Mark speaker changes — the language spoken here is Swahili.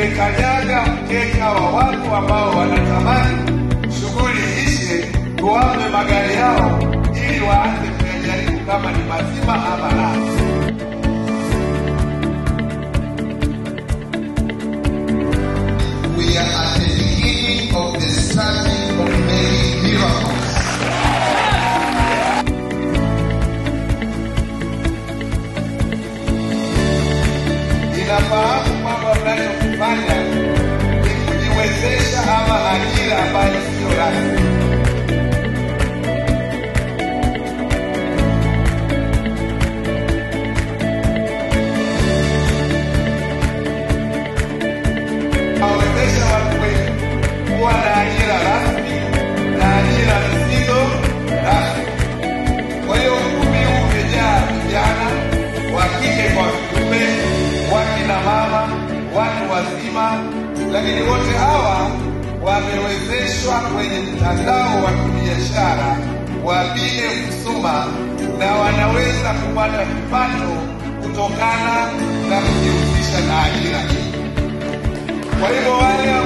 Speaker 1: tumekanyaga mkeka wa watu ambao wanatamani shughuli ishe, tuwape magari yao ili waanze kuyajaribu kama ni mazima ama la.
Speaker 2: We are at the beginning of the starting of many miracles.
Speaker 1: Ninafahamu kwamba mnachokifanya ni kujiwezesha ama ajira ambayo sio rasmi. Wawezesha watu wengi kuwa na ajira rasmi na ajira zisizo rasmi. Kwa hiyo ukumbi huu umejaa vijana wa kike kwa kiume, wakina mama, watu wazima, lakini wote hawa wamewezeshwa kwenye mtandao wa kibiashara wa Bile Kusuma na wanaweza kupata kipato kutokana na kujihusisha na ajira hii. Kwa hivyo wale